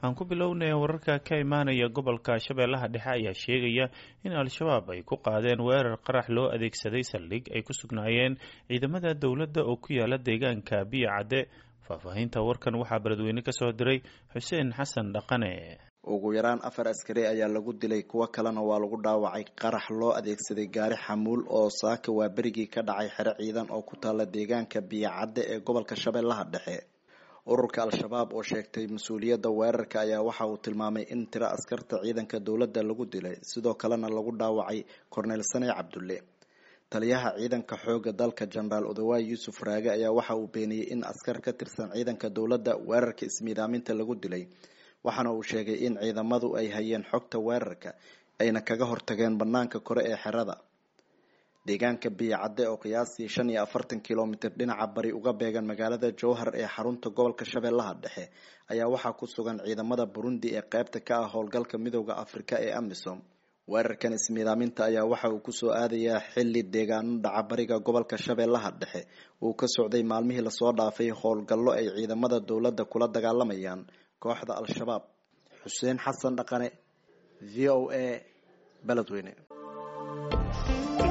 aan ku bilownay wararka ka imaanaya gobolka shabeellaha dhexe ayaa sheegaya in al-shabaab ay ku qaadeen weerar qarax loo adeegsaday saldhig ay ku sugnaayeen ciidamada dowladda oo ku yaala deegaanka biyo cadde faahfaahinta warkan waxaa beledweyne ka soo diray xuseen xasan dhaqane ugu yaraan afar askari ayaa lagu dilay kuwo kalena waa lagu dhaawacay qarax loo adeegsaday gaari xamuul oo saaka waa berigii ka dhacay xero ciidan oo ku taala deegaanka biyocadde ee gobolka shabeellaha dhexe ururka al-shabaab oo sheegtay mas-uuliyadda weerarka ayaa waxa uu tilmaamay in tiro askarta ciidanka dowladda lagu dilay sidoo kalena lagu dhaawacay korneyl sane cabdulle taliyaha ciidanka xooga dalka jenaraal odawaay yuusuf raage ayaa waxa uu beeniyey in askar ka tirsan ciidanka dowladda weerarka ismiidaaminta lagu dilay waxaana uu sheegay in ciidamadu ay hayeen xogta weerarka ayna kaga hortageen banaanka kore ee xerada deegaanka biyocadde oo qiyaastii shan iyo afartan kilomitir dhinaca bari uga beegan magaalada jowhar ee xarunta gobolka shabeellaha dhexe ayaa waxaa ku sugan ciidamada burundi ee qeybta ka ah howlgalka midooda afrika ee amisom weerarkan ismiidaaminta ayaa waxa uu kusoo aadayaa xili deegaano dhaca bariga gobolka shabeellaha dhexe uu ka socday maalmihii lasoo dhaafay howlgallo ay ciidamada dowladda kula dagaalamayaan kooxda al-shabaab xuseen xasan dhaqane v o a beledweyne